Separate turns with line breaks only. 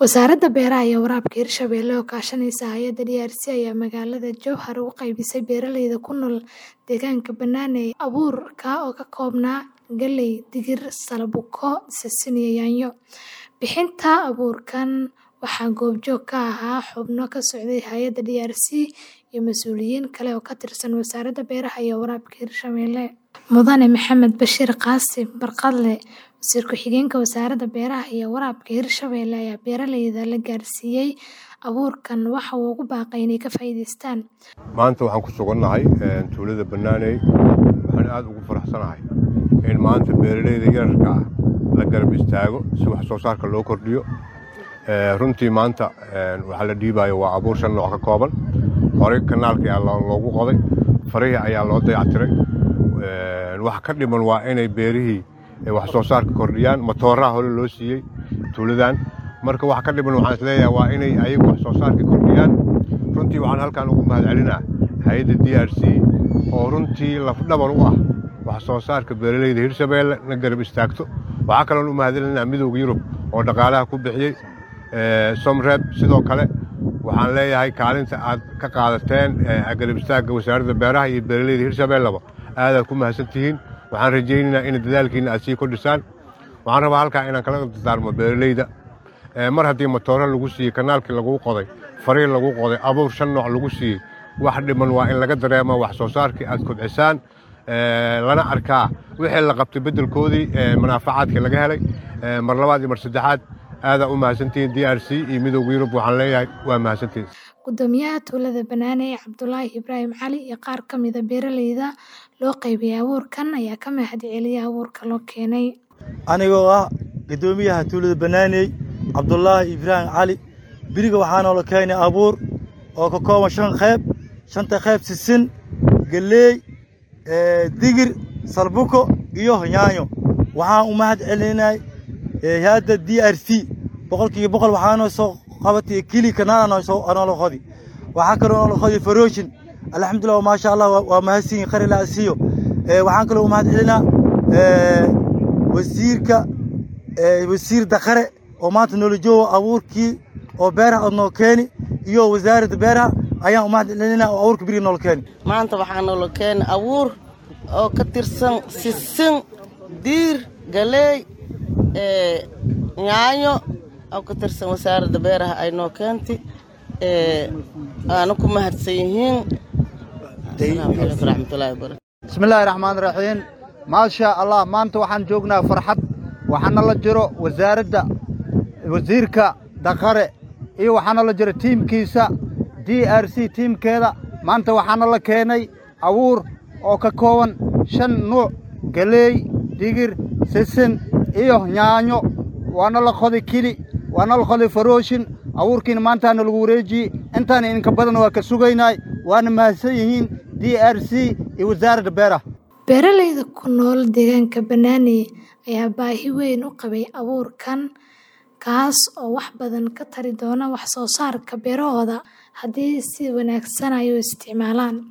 Wasaaradda Beeraha iyo Waraabka Hirshabelle oo kaashanaysa hay'adda DRC ayaa magaalada Jowhar u qaybisay beeralayda ku nool deegaanka Banana abuur oo ka koobnaa galley, digir, salbuko, sisin iyo yaanyo. Bixinta abuurkan waxaa goobjoog ka ahaa xubno ka socday hay'adda DRC iyo mas'uuliyiin kale oo ka tirsan Wasaaradda Beeraha iyo Waraabka Hirshabelle. Mudane Maxamed Bashiir Qaasim Barkadle, Wasiir Ku-xigeenka Wasaaradda Beeraha iyo Waraabka Hirshabelle ayaa beeralayda la gaarsiiyay abuurkan waxa uu ugu baaqay inay ka faa'iidaystaan.
Maanta waxaan ku sugannahay tuulada Banana waxaan aad ugu faraxsanahay in maanta beeralayda yararka ah la garab istaago si wax soo saarka loo kordhiyo. Runtii maanta waxa la dhiibayo waa abuur shan nooc ka kooban. Horey kanaalka ayaa loogu qoday, farihii ayaa loo dayactiray. Wax ka dhiman waa inay beerihii wax soo saarka kordhiyaan. Matooraha hore loo siiyey tuuladan. Marka wax ka dhiman waxaan isleeyahay waa inay ayagu wax soo saarka kordhiyaan. Runtii waxaan halkan ugu mahadcelinaa hay'adda DRC oo runtii laf-dhabar u ah wax soo saarka beeralayda Hirshabelle na garab istaagto. Waxaa kaloon u mahadcelinaa Midowga Yurub oo dhaqaalaha ku bixiyey. Somreb sidoo kale waxaan leeyahay kaalinta aad ka qaadateen garab istaagga wasaaradda beeraha iyo beeralayda Hirshabelleba aadaad ku mahadsan tihiin. Waxaan rajaynaynaa in dadaalkiina aad sii kordhisaan. Waxaan rabaa halkaa inaan kala dardaarmo beeralayda. Mar haddii matooro lagu siiyey, kanaalkii lagu qoday, farihii lagu qoday, abuur shan nooc lagu siiyey, wax dhiman waa in laga dareemo wax soo saarkii aad kobcisaan. lana arkaa wixii la qabtay beddelkoodii manaafacaadkii laga helay. Mar labaad iyo mar saddexaad aadaa u mahadsantihiin DRC iyo Midowga Yurub waxaan leeyahay waa mahadsantihiin.
Gudoomiyaha tuulada Banana Cabdulaahi Ibraahim Cali iyo qaar ka mid ah beeralayda loo qaybiyay abuurkan ayaa ka mahadceliyay abuurka loo keenay.
Anigoo ah gudoomiyaha tuulada Banana Cabdulaahi Ibraahim Cali biriga waxaa noola keenay abuur oo ka kooban shan qayb shanta qayb sisin galley digir salbuko iyo yaanyo waxaan u mahad celinay hay'adda DRC boqolkiiba boqol waxaa noo soo qabatay kili kanaal noola qodi waxaa kaloo noola qodi faroshin alxamdulilah maasha allah waa mahadsiin qari la asiiyo waxaan kaloo u mahad celinaa wasiirka wasiir daqare oo maanta noola joogo abuurkii oo beeraha aad noo keeni iyo wasaaradda beeraha ayaan u mahad celinaa oo abuurka biriga noola keeni
maanta waxaa noola keeni abuur oo ka tirsan sisin diir galeey yaanyo oo ka tirsan wasaaradda beeraha ay noo keentay aana ku mahadsan yihiin asalaamu calaykum raxmatullaahi wabarakatu
bismillaahi raxmaan raxiim maasha allah maanta waxaan joognaa farxad waxaana la jiro wasaaradda wasiirka daqare iyo waxaana la jiro tiimkiisa d r c tiimkeeda maanta waxaana la keenay abuur oo ka kooban shan nuuc galeey digir sisin iyo yaanyo waana la qoday kili waana la qoday farooshin abuurkiina maantaana lagu wareejiyey intaana idinka badan waa ka sugaynay waana mahadsan yihiin d r c iyo wasaaradda beeraha
beeralayda ku nool deegaanka Banana ayaa baahi weyn u qabay abuurkan kaas oo wax badan ka tari doona wax soo saarka beerahooda haddii si wanaagsan ay u isticmaalaan